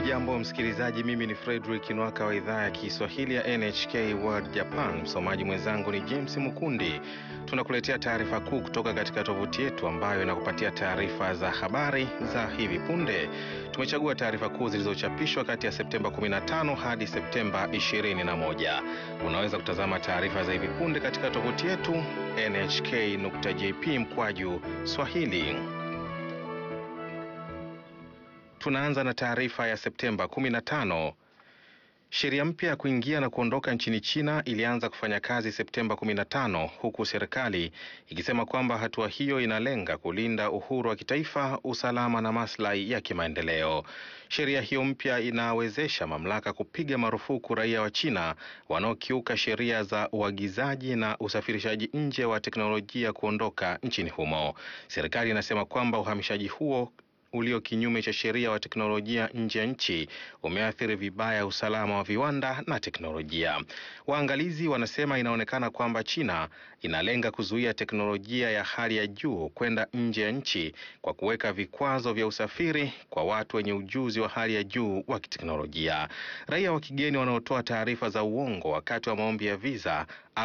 Hujambo msikilizaji, mimi ni Fredrick Nwaka wa idhaa ya Kiswahili ya NHK World Japan. Msomaji mwenzangu ni James Mukundi. Tunakuletea taarifa kuu kutoka katika tovuti yetu ambayo inakupatia taarifa za habari za hivi punde. Tumechagua taarifa kuu zilizochapishwa kati ya Septemba 15 hadi Septemba 21. Unaweza kutazama taarifa za hivi punde katika tovuti yetu nhk.jp mkwaju swahili. Tunaanza na taarifa ya Septemba 15. Sheria mpya ya kuingia na kuondoka nchini China ilianza kufanya kazi Septemba 15 huku serikali ikisema kwamba hatua hiyo inalenga kulinda uhuru wa kitaifa, usalama na maslahi ya kimaendeleo. Sheria hiyo mpya inawezesha mamlaka kupiga marufuku raia wa China wanaokiuka sheria za uagizaji na usafirishaji nje wa teknolojia kuondoka nchini humo. Serikali inasema kwamba uhamishaji huo ulio kinyume cha sheria wa teknolojia nje ya nchi umeathiri vibaya usalama wa viwanda na teknolojia. Waangalizi wanasema inaonekana kwamba China inalenga kuzuia teknolojia ya hali ya juu kwenda nje ya nchi kwa kuweka vikwazo vya usafiri kwa watu wenye ujuzi wa hali ya juu wa kiteknolojia. Raia wa kigeni wanaotoa taarifa za uongo wakati wa maombi ya visa